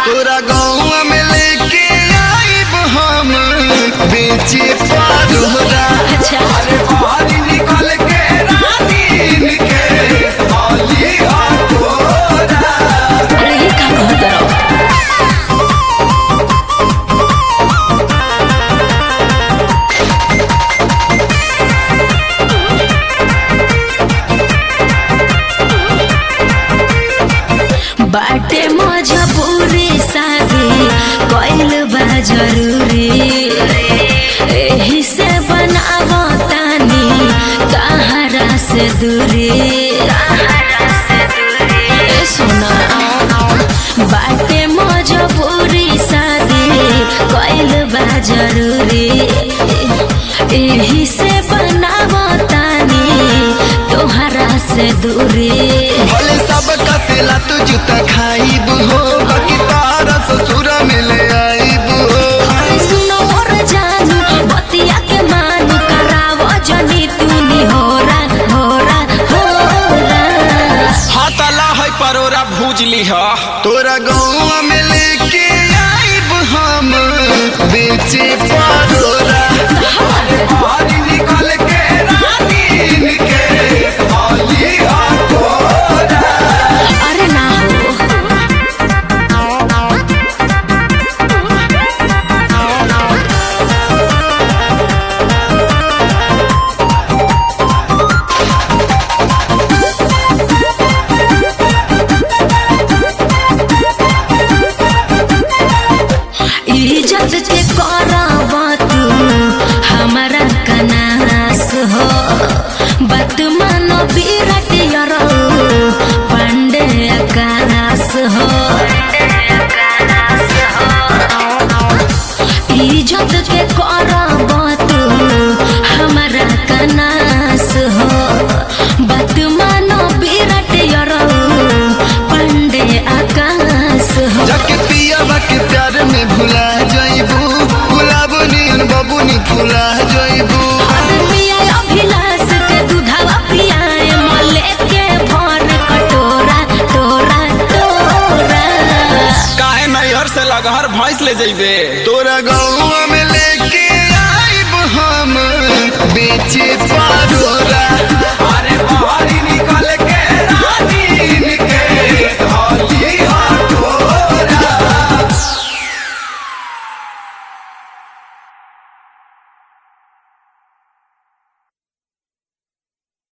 तोरा गाँव में लेके आइब हम बेचे पारोरा अच्छा अरे बाहर निकल के रानी के हाली हाथोरा अरे ये का कहत रहो बाटे मजबूरी शादी कइल बा जरूरी एही से बनावो तानी कहारा से दूरी ए सोना बाटे मजबूरी शादी कइल बा जरूरी एही से बनावो तानी तोहरा से दूरी भले सब कसेला तू जूता खाइब हो बाकी तारा ससुर में ले आइब हो अरे सुनो और जानू बतिया के मानू करावो जनी तूनी होरा होरा होरा हाथला है परोरा भूजली ह तोरा गाँव में लेके आइब हम बेचे पारोरा बाहर निकल के रानी के हाली हाथोरा अरे ना हो इज्जत के करब तू हमारा कनास हो बात मानो विराट यरो पांडे आकाश हो इज्जत के करब तू हमारा कनास हो बात मानो विराट यरो पांडे आकाश हो जाके पियावा के प्यार में भुला जाइबू गुलाब नियन बबुनी फुला जाइबू पिया अभिलाष के दूधवा पियाए मले के भर कटोरा टोरा टोरा काहे नैहर से लगहर भैंस ले जइबे तोरा गाँव में लेके आइब हम बेचे पारोरा